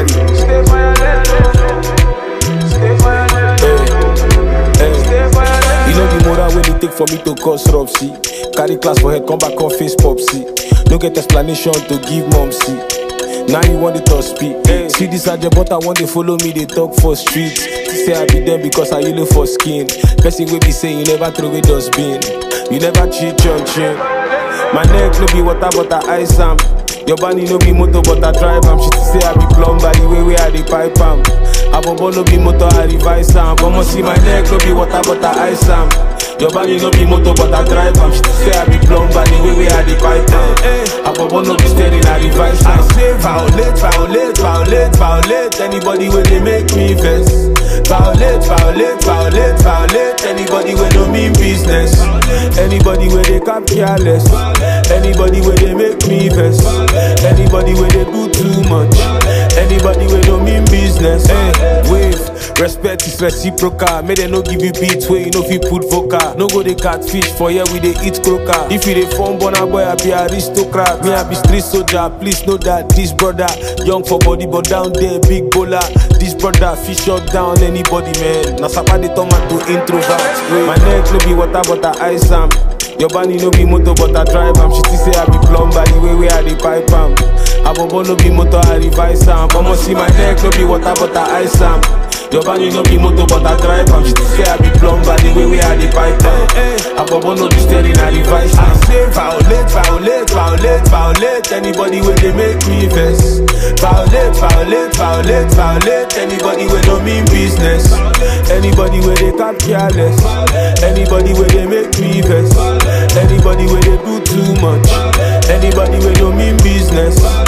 body. Stay violent, oh. Stay violent, Hey, hey. stay violent. You know the moral when it take for me to cause rub, see. Carry class for head, come back on face pop, see. No get explanation to give mom, see. Now you want it to speak. Hey. See this agent, but I want to follow me, they talk for streets. Say I be them because I look for skin. Person will be saying you never throw away dustbin. You never cheat your chin. My neck no be water, but I ice am. Your body no be motor, but I drive am. She say I be plumber, the way where I dey pipe am. Abobo no be motor, I revise am. Come see my neck no be water, but I ice am. Your body no be motor, but I drive am. She say I be plumber, the way where I dey pipe am. Abobo no be steady, I revise am. I say violate, violate, violate, violate. Anybody where they make me vex. Violate, violate, violate, violate. Anybody where no mean business. Anybody where they cap careless. Anybody where they make me vex. Anybody where they do too much. Anybody where no mean business. Hey, wave. Respect is reciprocal. May they no give you beats where you know if you put vocal. No go they catfish for here we they eat croaker. If you they form bona boy, I be aristocrat. Me I be street soldier. Please know that this brother young for body but down there big bowler. This brother fish shut down anybody man. Now somebody turn man to introvert. Wait. My neck no be water but I ice am. Your body no be motor but I drive am. She still say I be plumber the way where I dey pipe am. Abobo no be motor I revise am. Come see my neck no be water but I ice am. Your body no be motor but I drive am. She still say I be plumber the way where I dey pipe am. Abobo no be steering I revise am. I say violate, violate, violate, violate. Anybody where they make me vex. Violate, violate, violate, violate. Anybody where no mean business. Anybody where they cap careless. Anybody where they make me vex. Anybody where they do too much. Anybody where no mean business.